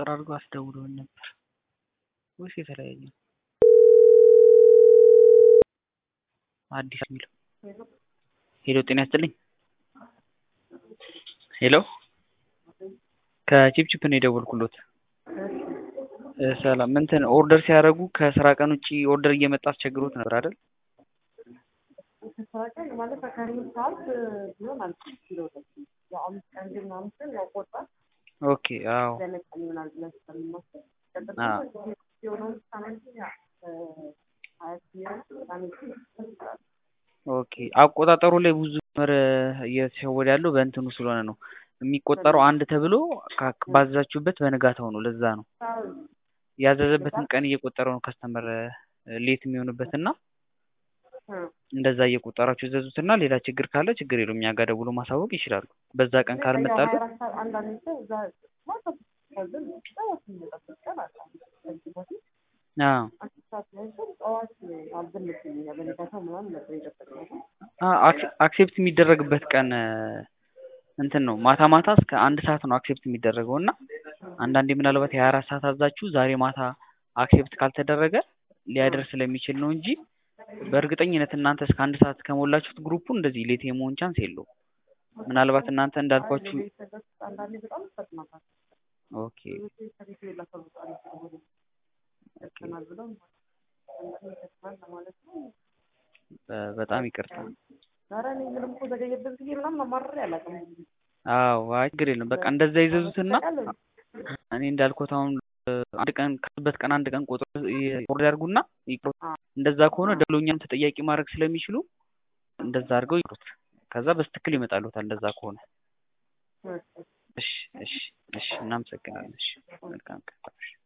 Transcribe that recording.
ቁጥር አድርገው አስደውለውን ነበር ወይስ የተለያየ ነው? አዲስ የሚለው ሄሎ ጤና ይስጥልኝ ሄሎ ከቺፕቺፕ ነው የደወልኩሎት ሰላም እንትን ኦርደር ሲያደርጉ ከስራ ቀን ውጪ ኦርደር እየመጣ አስቸግሮት ነበር አይደል ከስራ ቀን ማለት ከአምስት ሰዓት ቢሆን አልችል ኪሎዎች ያው አምስት ቀን ግን ምናምን ስል ያው ቆርጧል ኦኬ አዎ ለመቀን ይሆናል ብለን ስለምናስብ አዎ የሆነውን ሳምንት ያ ሀያ ሲሆን ሳምንት ይችላል ኦኬ አቆጣጠሩ ላይ ብዙ ምር እየተሸወደ ያለው በእንትኑ ስለሆነ ነው የሚቆጠረው አንድ ተብሎ ካ- ባዘዛችሁበት በንጋታው ነው ለዛ ነው ያዘዘበትን ቀን እየቆጠረው ነው ከስተመር ሌት የሚሆንበት እና እንደዛ እየቆጠራችሁ ዘዙትና ሌላ ችግር ካለ ችግር የለውም እኛ ጋር ደውሎ ማሳወቅ ይችላሉ በዛ ቀን ካልመጣሉ አንዳንድ ሰው እዛ ማታ ከዝም ጠዋት የሚመጣበት ቀን አለ ከዚህ በፊት አዎ አስር ሰዓት ላይ ሰው ጠዋት አልዘመትም በነጋታው ምናምን ነበር የጠበቅነው አ- አክሴ- አክሴፕት የሚደረግበት ቀን እንትን ነው ማታ ማታ እስከ አንድ ሰዓት ነው አክሴፕት የሚደረገው እና አንዳንዴ ምናልባት የሀያ አራት ሰዓት አዛችሁ ዛሬ ማታ አክሴፕት ካልተደረገ ሊያደርስ ስለሚችል ነው እንጂ በእርግጠኝነት እናንተ እስከ አንድ ሰዓት ከሞላችሁት ግሩፑን እንደዚህ ሌት የመሆን ቻንስ የለውም ምናልባት እናንተ እንዳልኳችሁ አንዳንዴ በጣም ይፈጥናታል ኦኬ ከቤት የላከው በጣም ስለሆነ ይፈጥናል ብለው አንዳንዴ ይፈጥናል ለማለት ነው በ- በጣም ይቅርታ ኧረ እኔ ምንም እኮ ዘገየበት ጊዜ ምናምን አማርሬ አላውቅም አዎ አይ ችግር የለም በቃ እንደዛ ይዘዙትና እኔ እንዳልኩት አሁን አንድ ቀን ካሉበት ቀን አንድ ቀን ቆጥሮ ኦርደር ያድርጉና ይቅሩት እንደዛ ከሆነ ደሎኛም ተጠያቂ ማድረግ ስለሚችሉ እንደዛ አድርገው ይቅሩት ከዛ በስትክክል ይመጣሉታል እንደዛ ከሆነ እሺ እሺ እሺ እናመሰግናለን እሺ መልካም ቀን